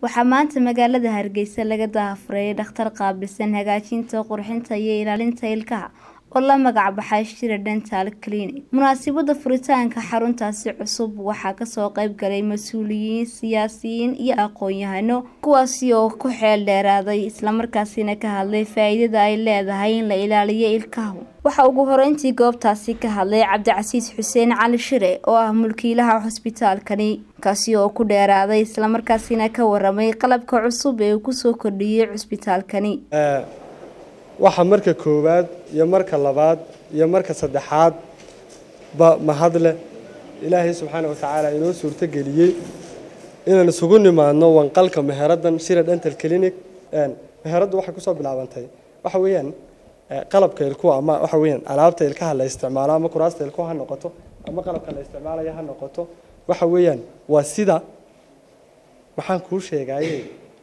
waxaa maanta magaalada hargeysa laga daahfuray dhakhtar qaabilsan hagaajinta qurxinta iyo ilaalinta ilkaha oo la magac baxay shira dental clinic munaasabada furitaanka xaruntaasi cusub waxaa kasoo qeyb galay mas-uuliyiin siyaasiyiin iyo aqoon-yahano kuwaasi oo ku xeel dheeraaday islamarkaasina ka hadlay faa-iidada ay leedahay in la ilaaliyo ilkahu waxaa ugu horeyntii goobtaasi ka hadlay cabdicasiis xuseen cali shire oo ah mulkiilaha xusbitaalkani kaasi oo ku dheeraaday islamarkaasina ka waramay qalabka cusub ee uu kusoo kordhiyey cusbitaalkani waxaa marka koowaad iyo marka labaad iyo marka saddexaad ba mahad leh ilaahay subxaana watacaala inoo suurtogeliyey inaan isugu nimaadno wanqalka meheradan shira dental clinic meheraddu waxay kusoo bilaabantay waxa weeyaan qalabka ilkuwa ama waxa weeyaan alaabta ilkaha la isticmaalo ama kuraasta ilkuwa ha noqoto ama qalabka la isticmaalaya ha noqoto waxa weeyaan waa sida maxaan kuu sheegaye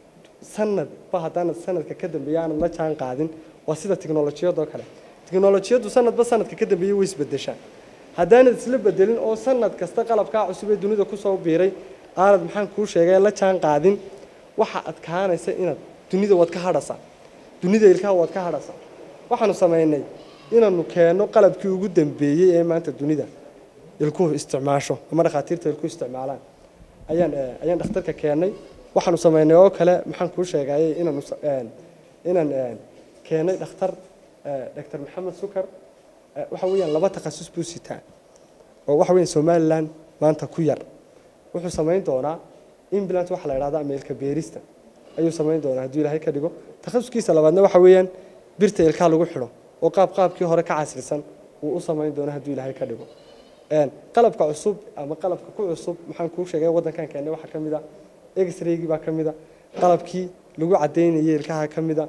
sanadba haddaanad sanadka ka dambeeya aanad la jaan qaadin waa sida tiknolojiyadoo kale tiknolojiyaddu sanadba sanadka ka dambeeyey way isbedeshaa haddaanad isla bedelin oo sanad kasta qalabkaa cusub ee dunida kusoo biiray aanad maxaan kuu sheegay la jaan qaadin waxa adkaanaysa inaad dunida waad ka hadhasaa dunida ilkaha waad ka hadhasaa waxaanu samaynay inaanu keenno qalabkii ugu dambeeyey ee maanta dunida ilkuhu isticmaasho ama dhakhaatiirta ilkuhu isticmaalaan ayaan ayaan dhakhtarka keennay waxaanu samaynay oo kale maxaan kuu sheegayay inaanu inaan keenay dhakhtar doctor maxamed sukar waxa weeyaan laba takhasus buu sitaa oo waxa weeyaan somaliland maanta ku yar wuxuu samayn doonaa implant waxa la idhahda ama ilka beerista ayuu samayn doonaa hadduu ilaahay ka dhigo takhasuskiisa labaadna waxa weeyaan birta ilkaha lagu xidho oo qaab qaabkii hore ka casrisan uu u samayn doono hadduu ilaahay ka dhigo qalabka cusub ama qalabka ku cusub maxaan kuu sheegay waddankan keennay waxaa ka mid a x-raygii baa ka mid a qalabkii lagu caddaynayay ilkaha ka mid a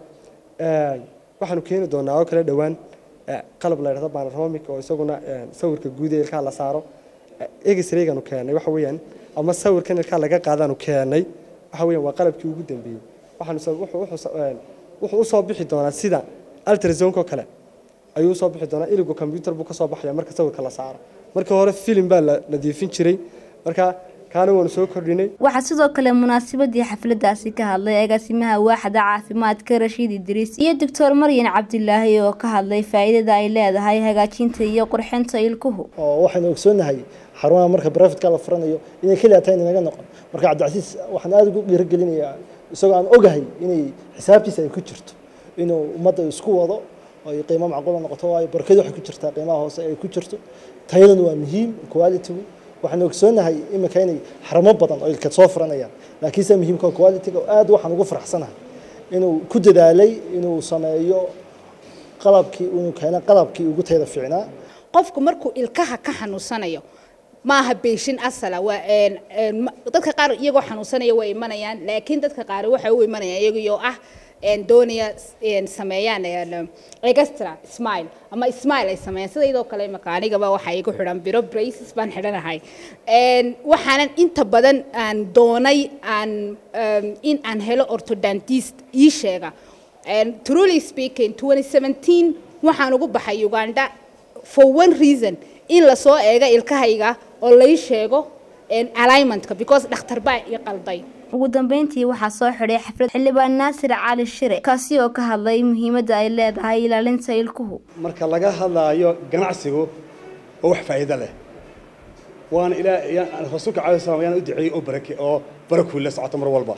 waxaanu keeni doonaa oo kale dhowaan qalab la yidhahdo panoramic oo isaguna sawirka guud ee ilkaha la saaro x-rayganu keennay waxa weeyaan ama sawirkan ilkaha laga qaadaanu keennay waxa weeyaan waa qalabkii ugu dambeeyey waxaanu wuxuu usoo bixi doonaa sida altrazonko kale ayuu usoo bixi doonaa iligu combyuter buu kasoo baxaya marka sawirka la saaro marka hore filim baa la nadiifin jiray marka kaana waanu soo kordhinay waxaa sidoo kale munaasabadii xafladaasi ka hadlay agaasimaha waaxda caafimaadka rashiid idriis iyo doctor maryan cabdilaahi oo ka hadlay faa-iidada ay leedahay hagaajinta iyo qurxinta ilkuhu oo waxaynu ogsoonahay xarumaha marka brafidka la furanayo inay keliya tahay inaga noqon marka cabdicasiis waxaan aada ugu dhiirigelinayaa isagoo aan ogahay inay xisaabtiisa ay ku jirto inuu ummadda isku wado ay qiimo macquula noqoto waayo barkadu waxay ku jirtaa qiimaha hoose ay ku jirto tayadana waa muhiim quality-gu waxaan ogsoonahay iminka inay xaramo badan oo ilka soo furanayaan laakiinse muhiimka quality-ga aad waxaan ugu faraxsanahay inuu ku dadaalay inuu sameeyo qalabkii inuu keeno qalabkii ugu tayada fiicnaa qofku markuu ilkaha ka xanuunsanayo maaha beeshin asala waa dadka qaar iyagoo xanuunsanaya way imanayaan laakiin dadka qaar waxay u imanayaan iyagoo ah doonaya sameeyaan extra smile ama smile ay sameeyaan sidaydoo kale imaka anigaba waxaa igu xidhan biro braces baan xidhanahay waxaanan inta badan aan doonay aan in aan helo orthodontist ii sheega truly speaking 2017 waxaan ugu baxay uganda for one reason in lasoo eego ilkahayga oo lay sheego alignmentka because dhakhtar baa ii qalday ugu dambeyntii waxaa soo xidhay xaflad xildhibaan naasir cali shire kaasi oo ka hadlay muhiimadda ay leedahay ilaalinta ilkuhu marka laga hadlaayo ganacsigu oo wax faa'iido leh waana ilaa rasuulka calayi salam ayaan u duceeyey oo barake oo barakuu la socoto mar walba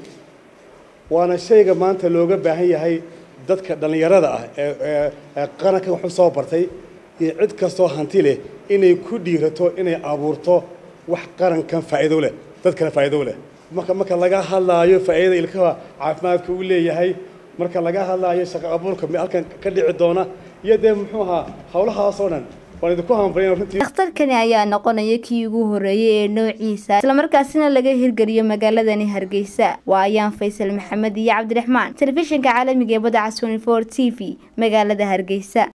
waana shayga maanta looga baahan yahay dadka dhallinyarada ah ee qarankan waxu soo bartay iyo cid kastoo hanti leh inay ku dhiirato inay abuurto wax qarankan faa'iido leh dadkana faa'iido leh marka marka laga hadlaayo faa'iidada ilkaha caafimaadka uu leeyahay marka laga hadlaayo shaqo abuurka halkan ka dhici doona iyo dee muxuu ahaa howlahaasoo dhan waan idinku hambalyan runtii dhakhtarkani ayaa noqonaya kii ugu horreeyey ee noociisa islamarkaasina laga hirgeliyo magaaladani hargeysa waa ayaan faysal maxamed iyo cabdiraxmaan telefishinka caalamiga ee badda casoni for t v magaalada hargeysa